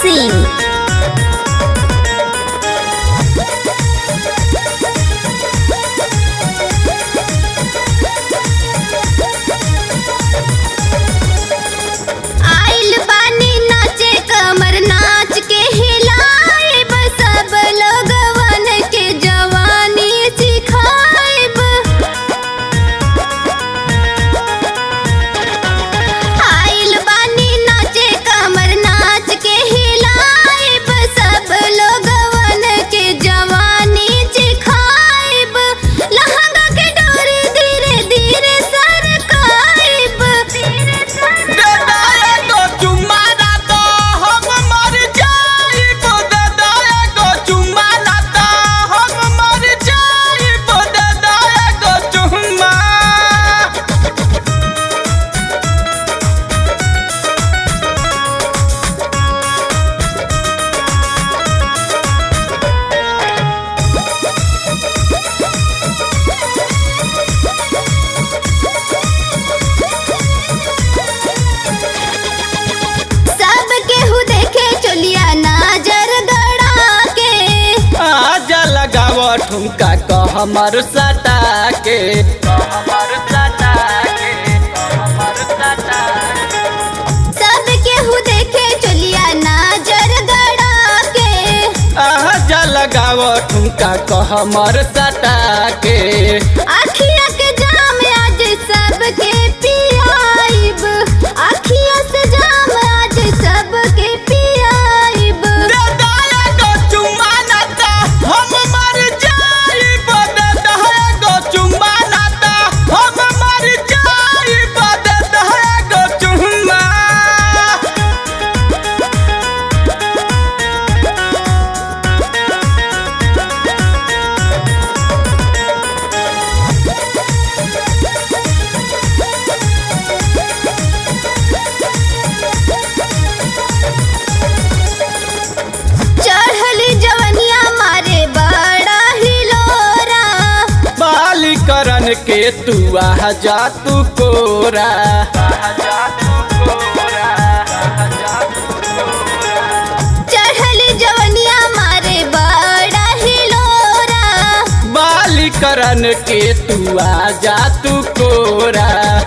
सिंह आइल बानी नाचे कमर नाच के हिलाइब सब लोगवन के जवानी सिखाइब आइल बानी नाचे कमर नाच के हिलाइब सब लोगवन के जवानी सिखाइब लहंगा के डोरी धीरे धीरे सरकाइब धीरे सरकाइब दादा एगो चुम्मा ना तो हम मर जाइब दादा एगो चुम्मा ना तो हम मर जाइब दादा एगो चुम्मा सब केहू देखे चलिया नजर गड़ा के आजा लगाव ठुमका कह हमर सटा के हमर सटा के हमर सटा सब केहू देखे चलिया नजर गड़ा के आजा लगाव ठुमका कह हमर सटा के अखिया के जाम आज सबके पियाइब अखिया से जाम आज सबके पियाइब दादा एगो चुम्मा ना तो हम मर जाइब दादा एगो चुम्मा ना तो हम मर जाइब दादा एगो चुम्मा चढ़ली जवनिया मारे बड़ा हिलोरा बाली करन के तू आ जा तू कोरा चढ़ली जवनिया मारे बड़ा हिलोरा बाली करन के तू आ जा तू कोरा